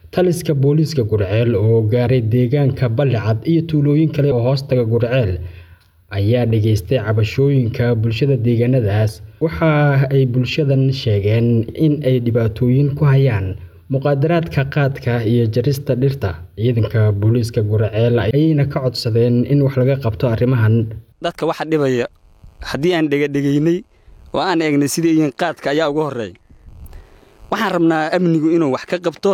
taliska booliiska gurceel oo gaaray deegaanka ballicad iyo tuulooyin kale oo hoostaga gurceel ayaa dhageystay cabashooyinka bulshada deegaanadaas waxa ay bulshadan sheegeen in ay dhibaatooyin ku hayaan muqaadaraadka qaadka iyo jarista dhirta ciidanka booliiska gurceel ayayna ka codsadeen in wax laga qabto arrimahan dadka waxa dhibaya haddii aan dhegadhegaynay oo aan eegnay sidai iyiin qaadka ayaa ugu horreeya waxaan rabnaa amnigu inuu wax ka qabto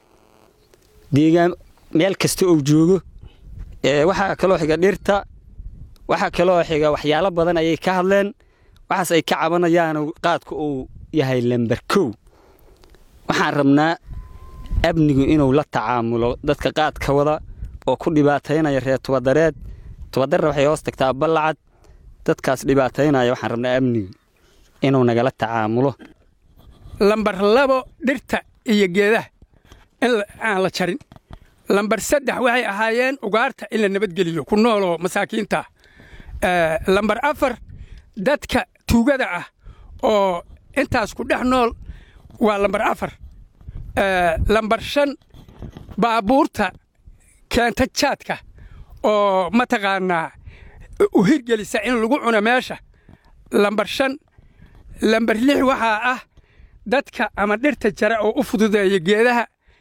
deegaan meel kasta ou joogo waxaa kaloo xiga dhirta waxaa kaloo xiga waxyaalo badan ayay ka hadleen waxaas ay ka cabanayaan qaadku uu yahay lamber kow waxaan rabnaa amnigu inuu la tacaamulo dadka qaadka wada oo ku dhibaataynaya reer tubadareed tubadarre waxay hoos tagtaa ballacad dadkaas dhibaataynaya waxaan rabnaa amnigu inuu nagala tacaamulo lambar labo dhirta iyo geedaha in aan la jarin lambar saddex waxay ahaayeen ugaarta in la nabadgeliyo ku nooloo masaakiinta lambar afar dadka tuugada ah oo intaas ku dhex nool waa lambar afar lambar shan baabuurta keenta jaadka oo mataqaannaa u hirgelisa in lagu cuno meesha lambar shan lambar lix waxaa ah dadka ama dhirta jara oo u fududeeya geedaha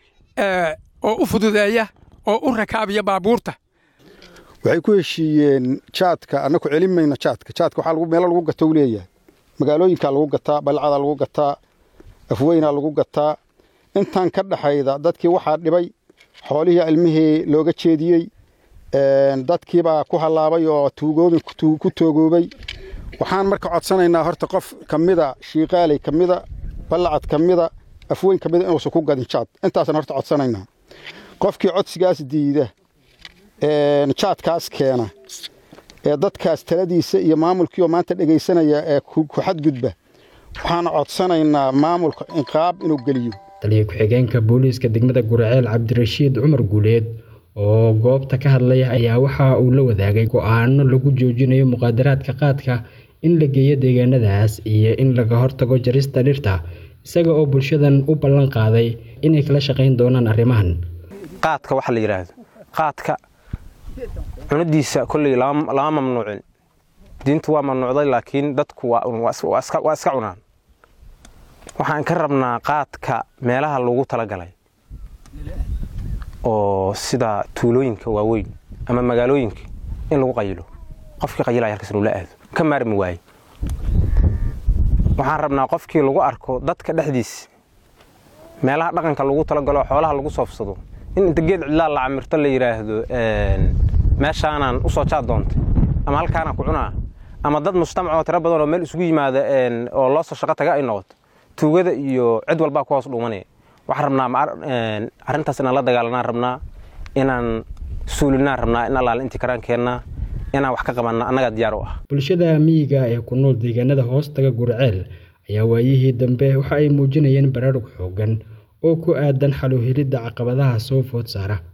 oo u fududeeya oo u rakaabiya baabuurta waxay ku heshiiyeen jaadka annaku celin mayno jaadka jaadka waxaa meelo lagu gato u leeyahay magaalooyinkaa lagu gataa balcadaa lagu gataa afweynaa lagu gataa intaan ka dhaxayda dadkii waxaa dhibay xoolihii ilmihii looga jeediyey dadkiibaa ku hallaabay oo tuugoobin ku toogoobay waxaan marka codsanaynaa horta qof ka mida shiiqaaley ka mida ballacad ka mida afweyn ka mida inuusan ku gadin jaad intaasaan horta codsanaynaa qofkii codsigaas diida jaadkaas keena ee dadkaas taladiisa iyo maamulkiioo maanta dhegaysanaya ee ku xadgudba waxaan codsanaynaa maamulka inqaab inuu geliyo taliya ku-xigeenka booliiska degmada gurceel cabdirashiid cumar guuleed oo goobta ka hadlaya ayaa waxa uu la wadaagay go'aano lagu joojinayo muqaadaraadka qaadka in la geeyo deegaanadaas iyo in laga hortago jarista dhirta isaga oo bulshadan u ballan qaaday inay kala shaqayn doonaan arrimahan qaadka waxa la yidhaahdo qaadka cunadiisa kolley lama mamnuucin diintu waa mamnuucday laakiin dadku waa iska cunaan waxaan ka rabnaa qaadka meelaha lagu talagalay oo sida tuulooyinka waaweyn ama magaalooyinka in lagu qayilo qofkii qayilaya halkaas inuu la aado ka maarmi waaye waxaan rabnaa qofkii lagu arko dadka dhexdiisa meelaha dhaqanka lagu talagalo oo xoolaha lagu soofsado in inta geed cidlaa la camirto la yidhaahdo meeshaanaan u soo jaad doontay ama halkaanaan ku cunaa ama dad mujtamacoo tiro badan oo meel isugu yimaada oo loo soo shaqo taga ay noqoto tuugada iyo cid walbaa ku hoos dhuumanaya waxaan rabnaa arrintaas inaan la dagaalanaan rabnaa inaan suulinaan rabnaa in allaale intii karaan keennaa inaan wax ka qabanna annagaa diyaar u ah bulshada miyiga ee ku nool deegaanada hoostaga gurceel ayaa waayihii dambe waxa ay muujinayeen baraarug xooggan oo ku aadan xaluhelidda caqabadaha soo food saara